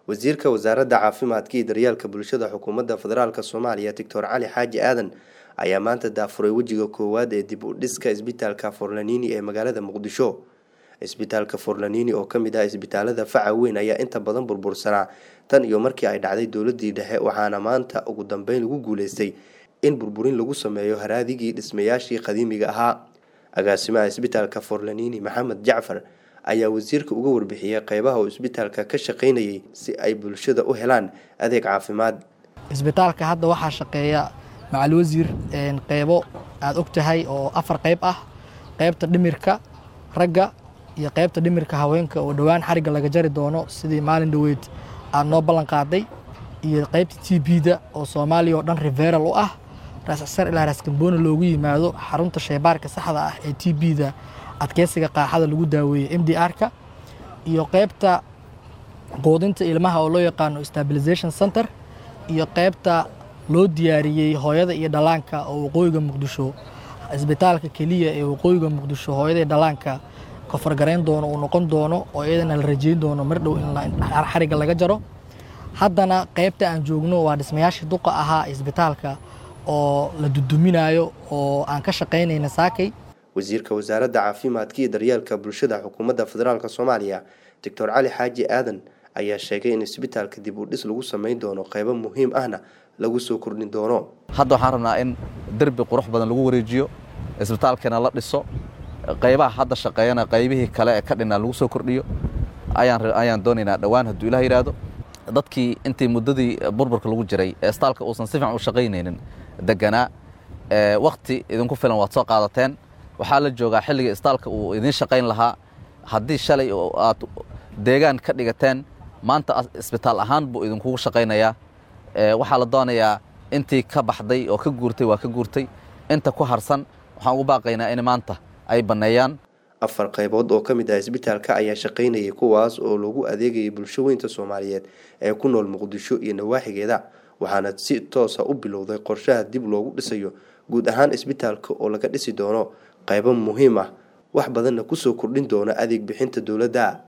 wasiirka wasaaradda caafimaadka iyo daryeelka bulshada xukuumadda federaalk soomaaliya doctor cali xaaji aadan ayaa maanta daafuray wejiga koowaad ee dib u dhiska isbitaalka forlanini ee magaalada muqdisho isbitaalka forlanini oo kamid ah isbitaalada faca weyn ayaa inta badan burbursanaa tan iyo markii ay dhacday dowladii dhexe waxaana maanta ugu dambeyn lagu guuleystay in burburin lagu sameeyo haraadigii dhismayaashii qadiimiga ahaa agaasimaha isbitaalka forlanini maxamed jacfar ayaa wasiirka uga warbixiyey qeybaha uu isbitaalka ka shaqeynayay si ay bulshada u helaan adeeg caafimaad isbitaalka hadda waxaa shaqeeya macal wasiir qeybo aada og tahay oo afar qeyb ah qeybta dhimirka ragga iyo qeybta dhimirka haweenka oo dhowaan xarigga laga jari doono sidii maalin dhaweyd aada noo ballan qaaday iyo qeybta t b-da oo soomaaliya oo dhan riveral u ah raascsar ilaa raaskambooni loogu yimaado xarunta sheybaarka saxda ah ee t b-da adkeysiga qaaxada lagu daaweeyey m d r-ka iyo qeybta quudinta ilmaha oo loo yaqaano stabilization center iyo qeybta loo diyaariyey hooyada iyo dhallaanka oo waqooyiga muqdisho isbitaalka keliya ee waqooyiga muqdisho hooyada iyo dhallaanka kofargarayn doono uu noqon doono oo iyadana la rajeyn doono mar dhow in xarigga laga jaro haddana qeybta aan joogno waa dhismayaashii duqa ahaa isbitaalka oo la duduminayo oo aan ka shaqaynayna saakay wasiirka wasaaradda caafimaadka iyo daryeelka bulshada xukuumadda federaalk soomaaliya doctor cali xaaji aadan ayaa sheegay in isbitaalka dib u dhis lagu samayn doono qeybo muhiim ahna lagu soo kordhin doono hadda waxaan rabnaa in derbi qurux badan lagu wareejiyo isbitaalkeena la dhiso qaybaha hadda shaqeeyana qaybihii kale ee ka dhinaa lagu soo kordhiyo ayaan doonaynaa dhowaan hadduu ilah yidhaahdo dadkii intii muddadii burburka lagu jiray ee istaalka uusan si fiican u shaqaynaynin deganaa wakti idinku filan waad soo qaadateen waxaa la joogaa xilligii istaalka uu idiin shaqayn lahaa haddii shalay aad deegaan ka dhigateen maanta isbitaal ahaan buu idinkugu shaqaynayaa waxaa la doonayaa intii ka baxday oo ka guurtay waa ka guurtay inta ku harsan waxaan ugu baaqaynaa in maanta ay banneeyaan afar qaybood oo ka mid ah isbitaalka ayaa shaqaynayay kuwaas oo lagu adeegayay bulsho weynta soomaaliyeed ee ku nool muqdisho iyo nawaaxigeeda waxaana si toosa u bilowday qorshaha dib loogu dhisayo guud ahaan isbitaalka oo laga dhisi doono qaybo muhiim ah wax badanna kusoo kordhin doona adeeg bixinta dowladda